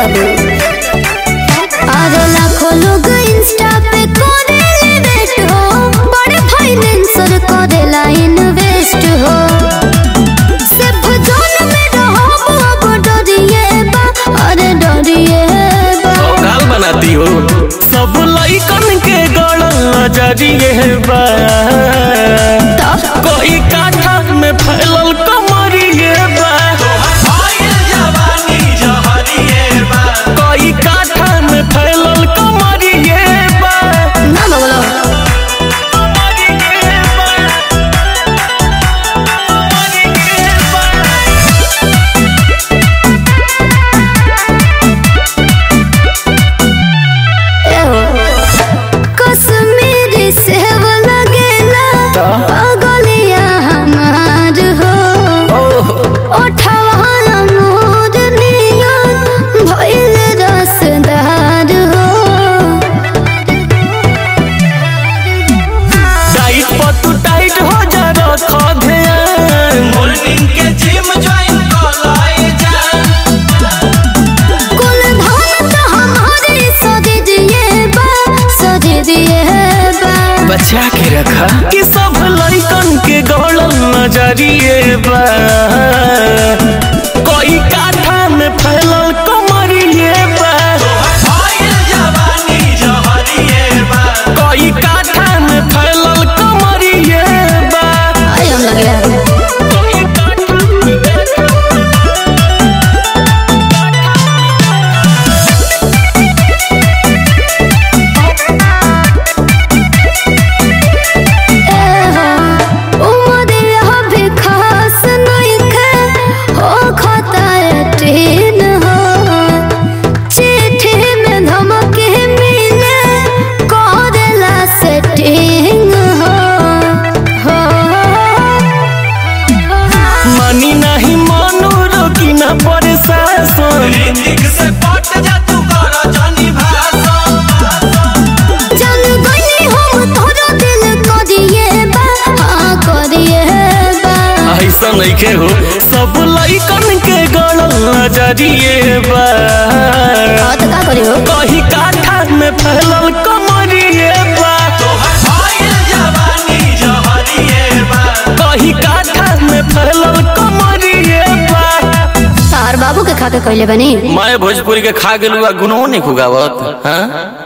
बाबू अरे लाखों लोग इंस्टा पे करेले बेस्ट हो बड़े फाइनेंसर करेला इन्वेस्ट हो सिर्फ जोन में रहो अब डरिए बा अरे डरिए बा गाल बनाती हो सब लइकन के गड़ल नजरिए बा कोई काठा में फैलल कमरिए बा कोई काठा में फैलल कमरिए बा ना बोलो कमरिए बा कमरिए बा कश्मीरी सेव लगेला पगलिया हमार हो ओठवा अमूद नियन भइल रसदार हो टाइट पर तू टाइट हो जा रख ध्यान मॉर्निंग के जिम ज्वाइन कर लाए जा कुल धन तो हमारे सदे दिए बा सदे दिए बा बचा के रखा कि सब लइकन के गड़ल नजरिए बा कोई काठा में फैलल कमरिए बा फाइल जवानी जहरिए बा कोई काठा में फैलल कमरिए बा आई हम लग गया कोई काठा में उमरिया भी खास नइखे हो खतरतीन हो चिट्ठी में धमकी मिले करेला सेटिंग हो हो मानी नहीं मानो रोकी ना प्रशासन ऋतिक से पट जा तू कर जनी भाषण जान गई हम तोरो दिल करिए बा हाँ करिए बा ऐसा नइखे हो सब लइकन के गड़ल नजरिए बा हाँ तो का करियो कहीं काठा में फैलल कमरिए बा तोहर फाइल जवानी जहरिए बा कहीं काठा में फैलल कमरिए बा तार बाबू के खा के कहले बनी मैं भोजपुरी के खा गेलू आ गुनो नहीं खुगावत हाँ